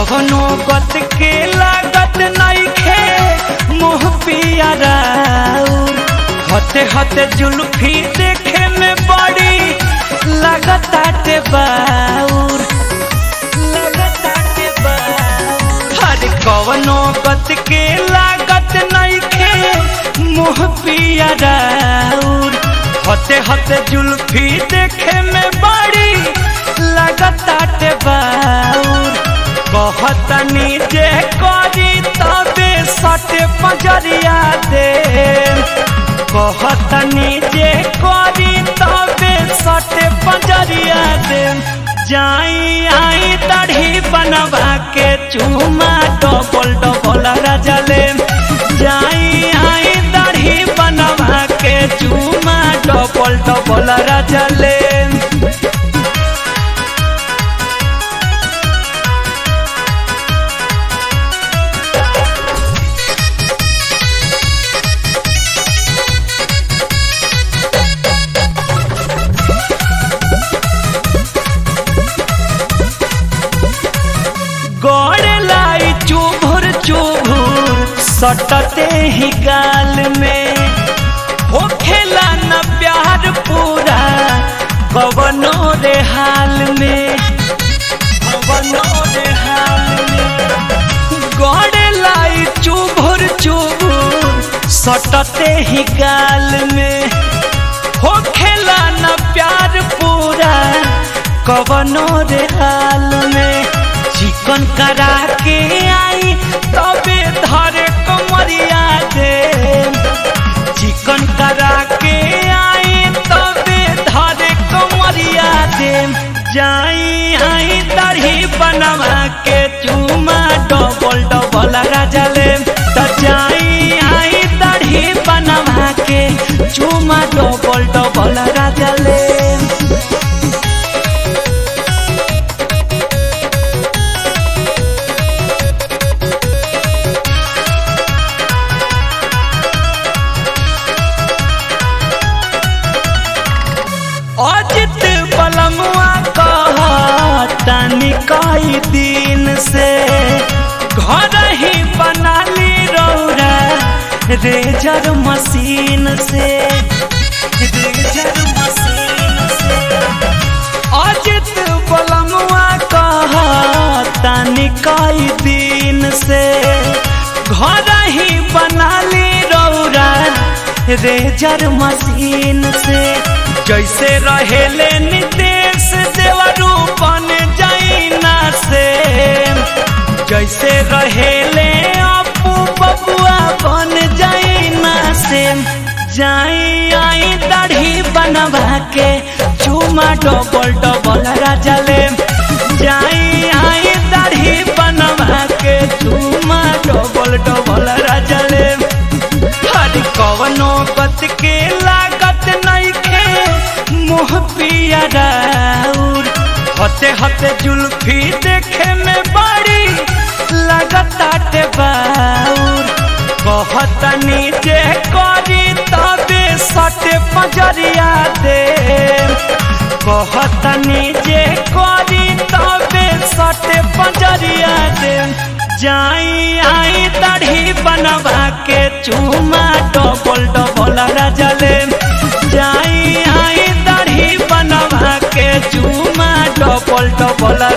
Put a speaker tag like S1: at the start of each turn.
S1: कवनो गत के लागत नइखे मोह पिया राउर हते हते जुल्फी देखे में बड़ी लगताटे बाउर लगताटे बाउर हर कवनो गत के लागत नइखे मोह पिया राउर हते हते जुल्फी देखे में बड़ी लगताटे बाउर कहतनी जे करी तबे सटे पजरिया दे कहतनी जे करी तबे सटे पजरिया दे जाई आई दाढ़ी बनवा के चूमा डबल डबल रजले जाई आई दाढ़ी बनवा के चूमा डबल डबल रजले गौड़ लाई चुभुर चुभुर सटते ही गाल में हो खेला न प्यार पूरा कवनो रे हाल में कवनो रे हाल में गौड़ लाई चुभुर चुभुर सटते ही गाल में हो खेला न प्यार पूरा कवनो रे हाल में चिकन करा के आई तबे धरे कमरिया दे चिकन करा के आई तबे धरे कमरिया दे जाई आई दाढ़ी बनवा के चूमा डबल डबल राजले त जाई आई दाढ़ी बनवा के चूमा डबल डबल राजले अजित बलमुआ कहतानी कई दिन से घर ही बना ली रौरा रेजर मशीन से रेजर मशीन से अजित बलमुआ कहतानी कई दिन से घर ही बना ली रौरा रेजर मशीन से जैसे रहेले नितेश देवरू बन जाइना से जैसे रहेले अपू बबुआ बन जाइना से जाई आई दाढ़ी बनवा के चूमा डबल डबल राजले जाई आई दाढ़ी बनवा के चूमा डबल डबल राजले हर कवनो गत के लागत नइखे मोह पिया राउर हते हते जुल्फी देखे में बड़ी लगताटे बाउर कहतनी जे करी तबे सटे पजरिया दे कहतनी जे करी तबे सटे पजरिया दे जाई आई दाढ़ी बनवा के चूमा डबल डबल रजले जाई आई दाढ़ी बनवा के चूमा डबल डबल